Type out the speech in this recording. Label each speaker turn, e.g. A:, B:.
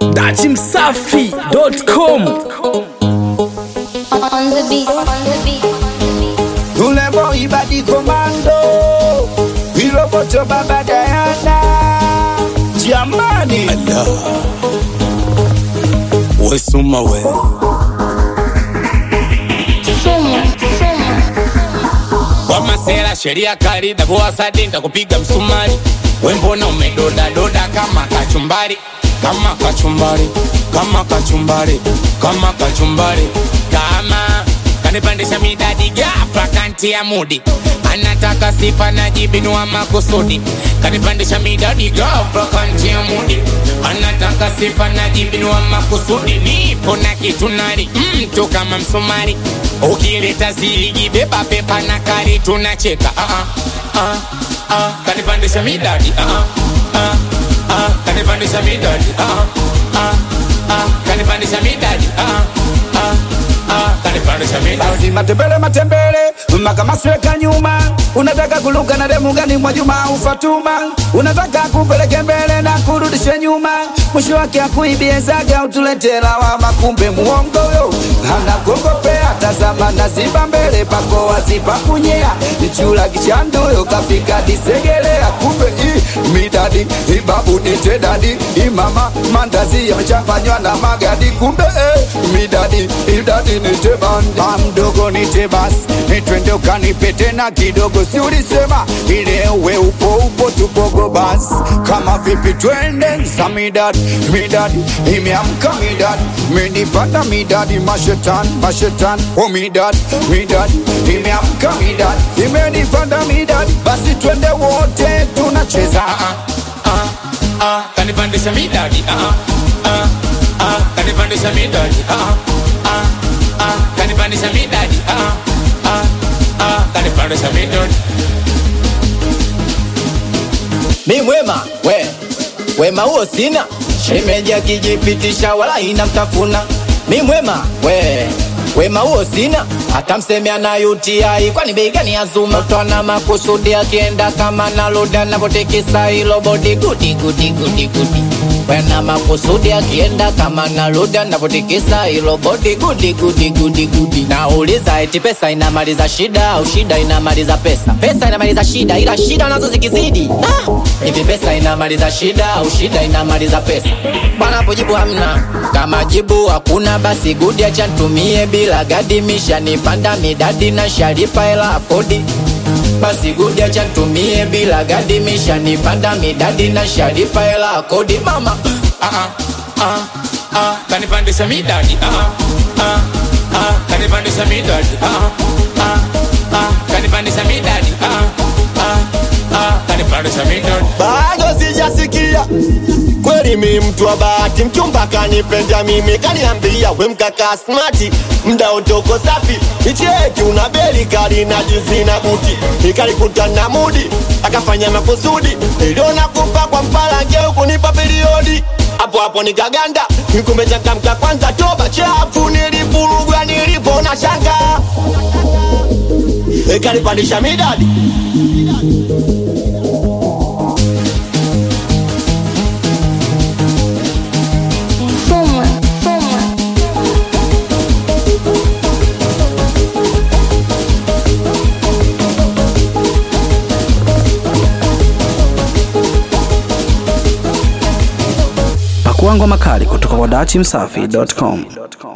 A: dachimsafi.com
B: on the beat, on the beat, on the beat.
C: Yule boy badi komando Iloboto baba Diana Jamani
D: we suma we
B: Sumu, sumu.
D: kwa masela sheria kali dagoa sadi ndakupiga msumari we mbona umedoda doda kama kachumbari kama kachumbari kama kachumbari kama kachumbari kama kanipandisha midadi gafla kanti ya mudi anataka sifa na jibinua makusudi kanipandisha midadi gafla kanti ya mudi anataka sifa na jibinua makusudi nipo na kitu nari mtu kama msumari ukileta zigi beba pepa na kari tunacheka ah, ah, ah, ah, kanipandisha midadi ah, ah, ah, ah, kanipandisha midadi ah, ah, ah, kanipandisha midadi ah, ah, ah, kanipandisha midadi
C: Basi matembele matembele makamasweka nyuma Unataka kuluka na demu gani mwa Juma au Fatuma Unataka kupeleke mbele na kurudishe nyuma Mwisho wake akuibie zaga utulete lawama Kumbe muongo yo anakongopea Tazama na ziba mbele pako wazipa kunyea Nichula kichandoyo kafika disegelea Kumbe i midadi ibabu nitedadi imama mandazi yamechanganywa na magadi Kumbe eh, midadi idadi nitebanda mdogo nitebas nitwende ukanipe tena kidogo si ulisema ile we upo upo tupogo bas kama vipi twende za midadi midadi imeamka midadi menipanda midadi mashetan mashetan o midadi midadi imeamka midadi imenipanda midadi basi twende wote tunacheza
D: ah, ah, ah, kanipandisha midadi ah, ah, ah, kanipandisha midadi ah, ah, ah, kanipandisha midadi ah, ah, ah, kanipandisha midadi
E: mi mwema we wema huo sina shemeji akijipitisha wala ina mtafuna mi mwema we wema huo sina hata msemea na UTI kwani bei gani ya zuma twana makusudi akienda kama naloda navotekisa hilo bodi gudi gudi gudi gudi wena makusudi akienda kama naloda navotekisa hilo bodi gudi gudi gudi gudi nauliza eti pesa inamaliza shida au shida inamaliza pesa pesa inamaliza shida ila shida nazo zikizidi ah! hivi pesa inamaliza shida au shida inamaliza pesa panapojibu hamna kama jibu hakuna basi gudi acha ntumie bila gadi mishanipanda midadi na shalipa hela kodi basi gudi acha ntumie bila gadi mishanipanda midadi na shalipa hela kodi mama
D: ah, ah, ah, ah, kanipandisha midadi ah, ah, ah, kanipandisha midadi ah, ah, ah, kanipandisha midadi ah, ah, ah, kanipandisha midadi
F: bado sijasikia kweli mi mtu wa bahati mchumba kanipenda mimi kaniambia we mkaka smati mda utoko safi icheki una beli kali na jinsi na buti ikalikuta na mudi akafanya makusudi iliona kupa kwa mpalange kunipa periodi hapo hapo nikaganda nikumbe changamka kwanza toba chafu nilipurugwa nilipona shanga ikalipandisha midadi
B: Sumu, sumu.
A: pakua ngoma kali kutoka kwa dachimsafi.com